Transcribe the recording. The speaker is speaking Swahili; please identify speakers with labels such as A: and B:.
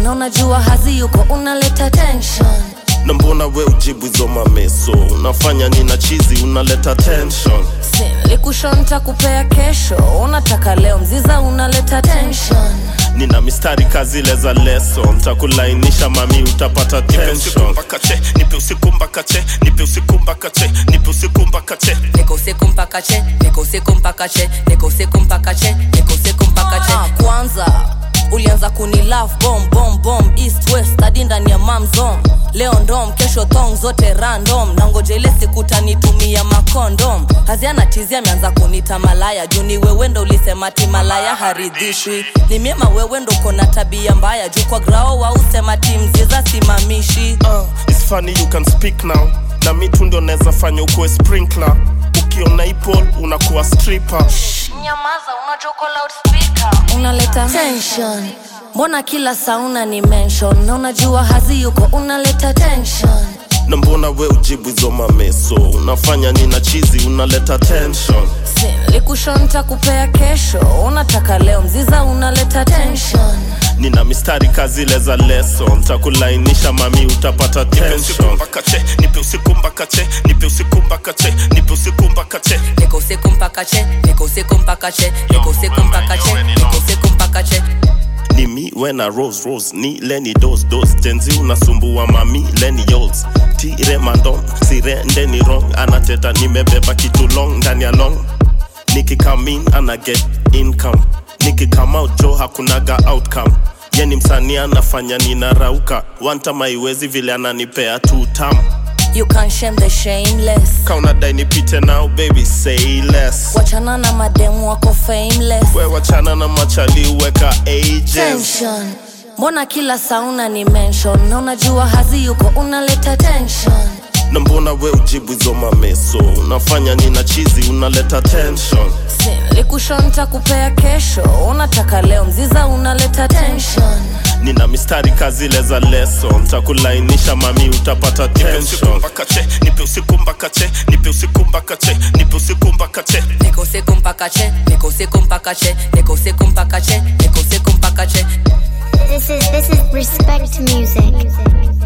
A: na unajua hazi yuko unaleta tension
B: na mbona we ujibu hizo mameso unafanya nina chizi unaleta tension
A: likushonta kupea kesho unataka leo mziza unaleta tension
B: nina mistari kazile za leso ntakulainisha mami utapata tension mpaka che nipe usiku mpaka che nipe usiku mpaka che nipe usiku mpaka che
A: niko usiku mpaka che niko usiku mpaka che niko usiku mpaka che niko usiku mpaka che kwanza ulianza kuni love bomb bomb bomb east west hadi ndani ya mamzon leo ndom kesho thong zote random na ngoja ile siku tanitumia makondom haziana tizi ameanza kunita malaya juu ni wewe ndo ulisema ti malaya haridhishwi ni miema wewe ndo kona tabia mbaya juu kwa grao wausema timziza simamishi
B: uh, it's funny you can speak now na mi tu ndo naweza fanya ukuwe sprinkler ukiona ipol unakuwa stripper
A: nyamaza unajoko loudspeaker unaleta tension mbona kila sauna ni mention na unajua hazi yuko unaleta tension
B: na mbona we ujibu hizo mameso unafanya nina chizi unaleta tension
A: likushonta kupea kesho unataka leo mziza unaleta tension
B: nina mistari kazile za leso ntakulainisha mami utapata tension mpaka che nipe usiku mpaka che nipe usiku mpaka che nipe usiku mpaka che
A: niko usiku mpaka che niko usiku mpaka che niko usiku mpaka che niko usiku mpaka che
B: ni mi wena rose rose ni leni dos dos jenzi unasumbua mami leni yols tire mandom sirende ni wrong anateta nimebeba kitu long ndani ya long nikikamin ana get income nikikama out jo hakunaga outcome yeni msanii anafanya ninarauka wantama iwezi vile ananipea two tam
A: you can shame the shameless
B: kaunadai nipite now baby say less
A: wachana na mademu wako fameless
B: we wachana na machali weka ages
A: tension mbona kila sauna ni mention na unajua hazi yuko unaleta tension
B: na mbona we ujibu hizo mameso unafanya nina chizi unaleta tension
A: likushonta kupea kesho unataka leo mziza unaleta tension
B: nina mistari kazile za leso ntakulainisha mami utapata tension mpaka che nipe usiku mpaka che nipe usiku mpaka che nipe usiku mpaka che
A: niko usiku mpaka che niko usiku mpaka che niko usiku mpaka che niko usiku mpaka che
C: This is this is respect music.